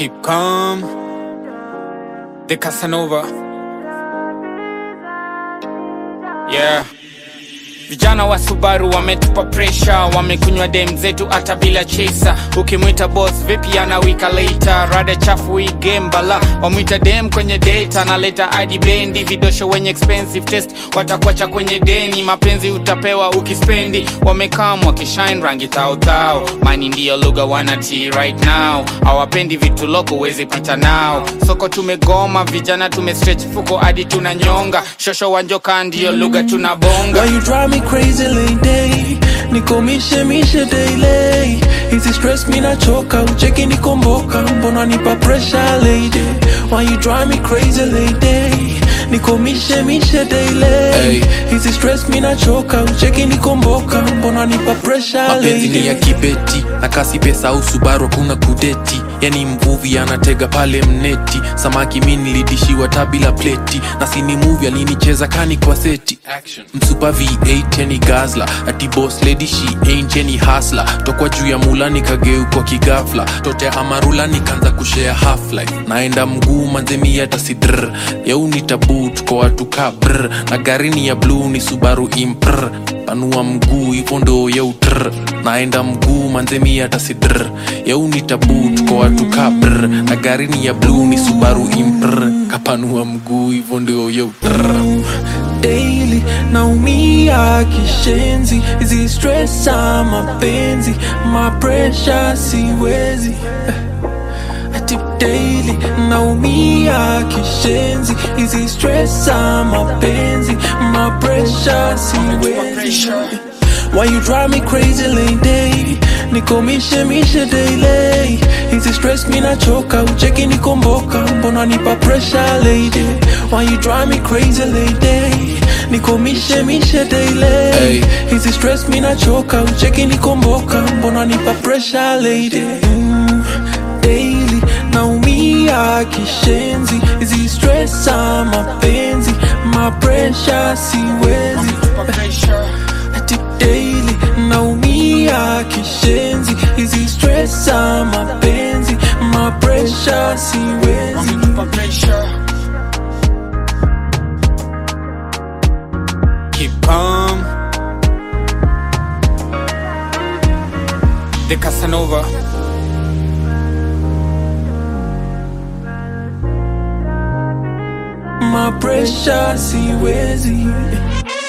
Keep calm. The Casanova. Yeah. Vijana wa Subaru wametupa pressure, wamekunywa dem zetu hata bila chesa. Ukimwita boss vipi anawika later, rada chafu hii game bala. Wamwita dem kwenye date, analeta hadi bendi, vidosho wenye expensive test watakuacha kwenye deni. Mapenzi utapewa ukispendi, wamekam wakishine rangi tao tao. Mani ndiyo lugha wanati right now, hawapendi vitu loko uwezi pita nao. Soko tumegoma, vijana tumestretch fuko hadi tunanyonga. Shosho wanjoka ndiyo lugha tunabonga. Why you drive me crazy lady niko mishe mishe daily hizi stress mi nachoka ucheki nikomboka mbona nipa pressure lady Why you drive me crazy lady niko mishe mishe daily Hey. hizi stress mi nachoka ucheki nikomboka mbona nipa pressure mapenzi ni ya lady kibeti na kasi pesa au subaru hakuna kudeti yani mvuvi anatega pale mneti samaki mi nilidishiwa tabila pleti na sini muvi alinicheza kani kwa seti msupa v8 yani gazla ati boss lady she ain't any hasla tokwa juu ya mula nikageukwa kigafla tote amarula nikaanza kushare half life naenda mguu manzemi hata sidr yau ni tabu tuko watu ka brr na gari ni ya bluu ni subaru impr panua mguu hivyo ndo yeutr naenda mguu manzemi hata sidr yau ni tabu tuko watu ka brr na gari ni ya bluu ni subaru impr kapanua mguu hivyo ndio yeutr daily naumia kishenzi hizi stress za mapenzi ma pressure siwezi ati daily naumia kishenzi hizi stress za mapenzi ma pressure siwezi Why you drive me crazy lady Niko mishe mishe daily Hizi stress mi nachoka Ucheki nikomboka Mbona nipa pressure lady Why you drive me crazy lady Niko mishe mishe daily Hey. Hizi stress mi nachoka Ucheki nikomboka Mbona nipa pressure lady mm, Daily naumia kishenzi Hizi stress za mapenzi Ma pressure siwezi ati daily naumia kishenzi hizi stress za mapenzi ma pressure siwezi Keep calm. The Casanova. ma pressure siwezi